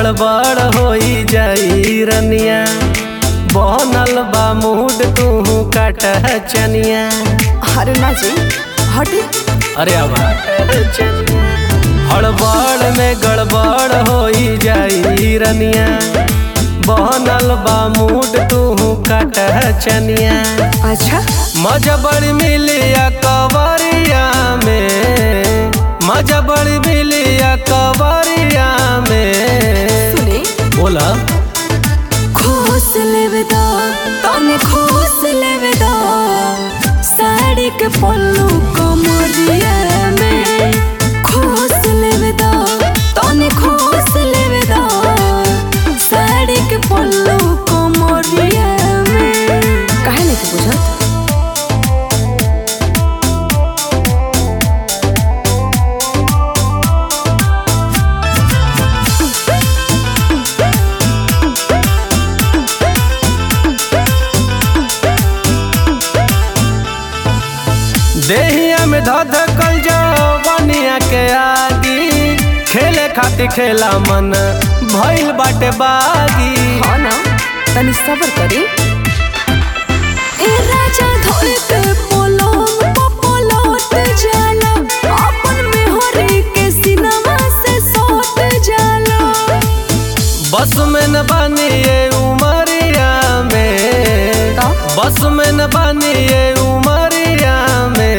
गड़बड़ होई जाई रनिया बनल बा मूड तू काट चनिया अरे ना जी हटी अरे अब हड़बड़ में गड़बड़ होई जाई रनिया बनल बा मूड तू काट चनिया अच्छा मजा बड़ी मिलिया कवरिया में मजा बड़ी मिलिया कवरिया में सुने बोला खोस लेवे दा तने खोस लेवे दा साड़ी के पल्लू कमरिया में खोस लेवे दा तने खोस लेवे दा साड़ी के पल्लू कमरिया में काहे नहीं बुझत देहिया में धध कल जवनिया के आगी खेले खातिर खेला मन भइल बाटे बागी हाँ ना तनी सबर करी ए राजा धोल के पोलोम पपोलोट जाला अपन में हरी के सिनेमा से सोट जाला बस में न बानी ये उमरिया में का? बस में न बानी ये उमरिया में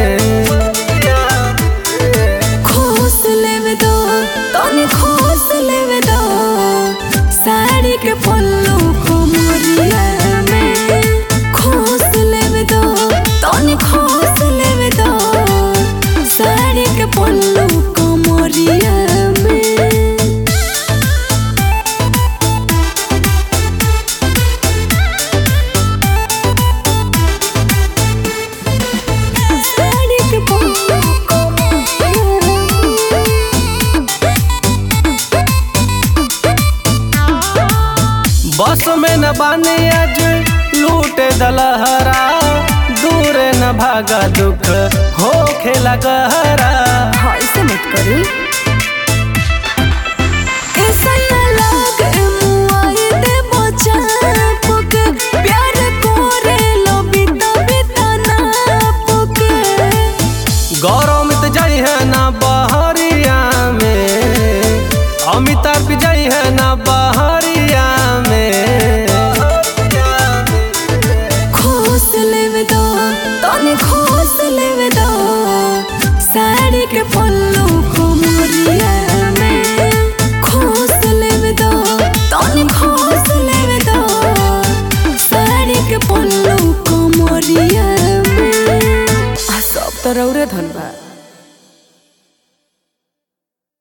खोस लेवे दो तनी खोस लेवे दो साड़ी के पल्लू को मोरिया में खोस लेवे दो तनी खोस लेवे दो साड़ी के पल्लू को मोरिया में साड़ी के पल्लू को मोरिया बस में न बानी आज लूटे दलहरा दूर न भागा दुख हो खेला गहरा हाँ ऐसे मत करी ऐसा न लागे मुआई दे बचाप के प्यार कोरे लो बिता बिता नाप के गौरव मित जाई है ना बहरिया में अमिताभ जाई है ना बहरिया में खोस लेवे दो तने खोस लेवे दो साड़ी के पल्लू